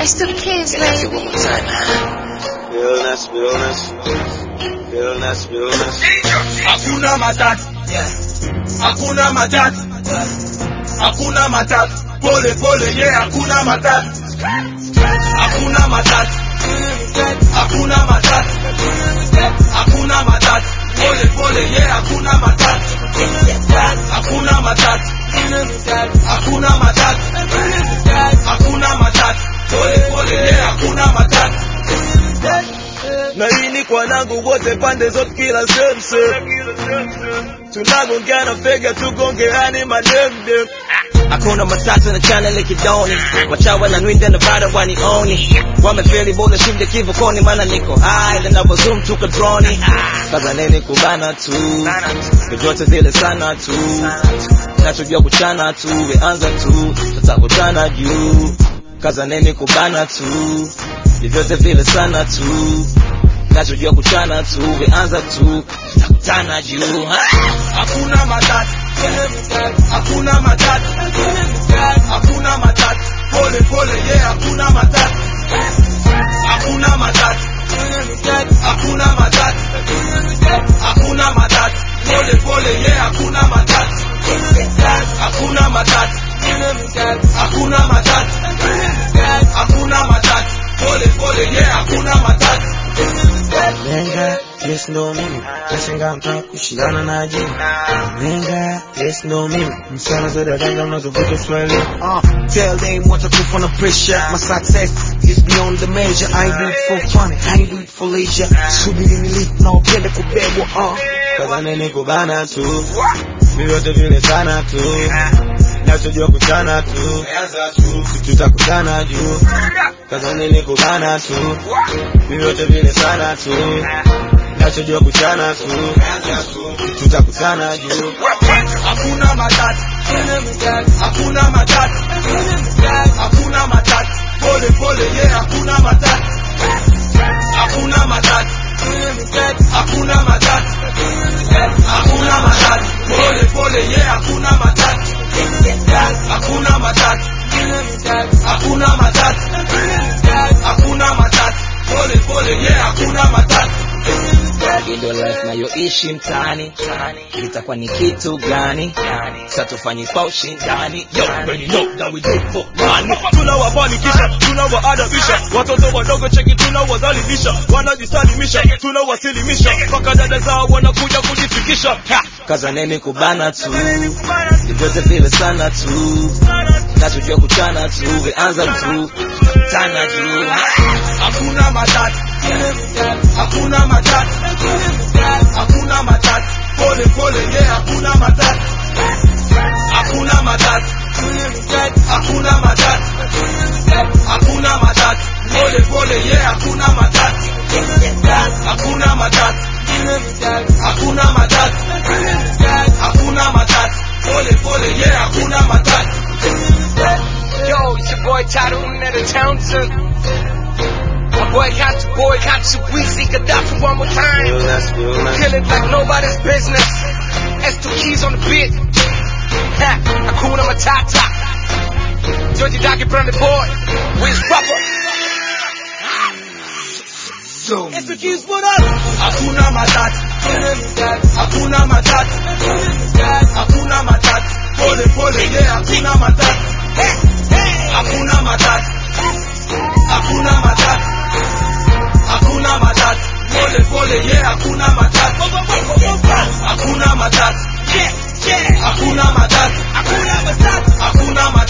It's the kids, Can I say baby. one more time? Realness, realness, realness, realness. hakuna matatu hakuna matatu hakuna matatu pole pole ye hakuna matatu hakuna matatu hakuna matatu hakuna matatu pole pole ye hakuna matatu hakuna matatu hakuna matatu hakuna matatu pole pole ye hakuna matatu na hii ni kwa nangu wote pande zote kila sehemu sehemu tunagongana fega tugongeane mademdem Hakuna matata na channel kidoni Wachawa na nwinde na bado wanioni Wamefeli bora shinde kivukoni Mana niko high na navo zoom tuka droni Kaza nini kubana tu Vyovyote vile sana tu Nachojua kuchana tu Weanza tu Tutakutana juu Kaza nini kubana tu Vyovyote vile sana tu Nachojua kuchana tu Weanza tu Tutakutana juu ha? hakuna matatu hakuna matatu hakuna matatu pole pole ye hakuna matatu hakuna matatu hakuna matatu hakuna matatu pole pole ye hakuna matatu hakuna matatu hakuna matatu hakuna matatu pole pole ye hakuna matatu Lenga, yes ndo mimi, nashangaa mtaka kushindana na ajili. Lenga, yes ndo mimi, msana zote ganga mnazovuta Swahili. Uh, tell them what I do for the pressure. My success is beyond the measure. I do it for fun, I do it for leisure. Subiri nilipo na upende kubebwa. Uh. Kaza nini kubana tu, vyovyote vile sana tu. Nachojua kuchana tu, tutakutana juu. Kaza nini kubana tu, vyovyote vile sana tu. Nachojua kuchana tu, tutakutana juu. hakuna matatu hakuna matatu hakuna matatu pole pole ye hakuna matatu hakuna matatu hakuna matatu hakuna matatu pole pole ye hakuna matatu hakuna matatu hakuna matatu hakuna matatu pole pole ye hakuna matatu Indo life nayoishi mtaani itakuwa ni kitu gani? Sasa tufanye kwa ushindani. Yo, already know that we do it for money. tunawafanikisha tunawaadabisha watoto wadogo cheki tunawadhalilisha wanajisalimisha tunawasilimisha mpaka dada zao wanakuja kujifikisha Ha! Kaza nini kubana tu, vyovyote vile sana tu, nachojua kuchana tu, weanza tu, tutakutana juu. hakuna matatu hakuna matatu hakuna matatu pole pole ye hakuna matatu hakuna matatu hakuna matatu hakuna matatu pole pole ye hakuna matatu hakuna matatu hakuna matatu hakuna matatu pole pole ye hakuna matatu Yo, it's your boy Tyrone at the Townsend. My boy got you, boy got you, Weezy Gaddafi one more time. Realness, realness. Kill it like nobody's business. S2 keys on the beat. Ha, Hakuna Matata. Georgie Doggy Brand the boy. Wiz Papa. Zoom. hakuna matatu hakuna matatu hakuna matatu pole pole ye hakuna matatu hakuna matatu hakuna matatu hakuna matatu pole pole ye hakuna matatu hakuna matatu hakuna matatu hakuna matatu hakuna matatu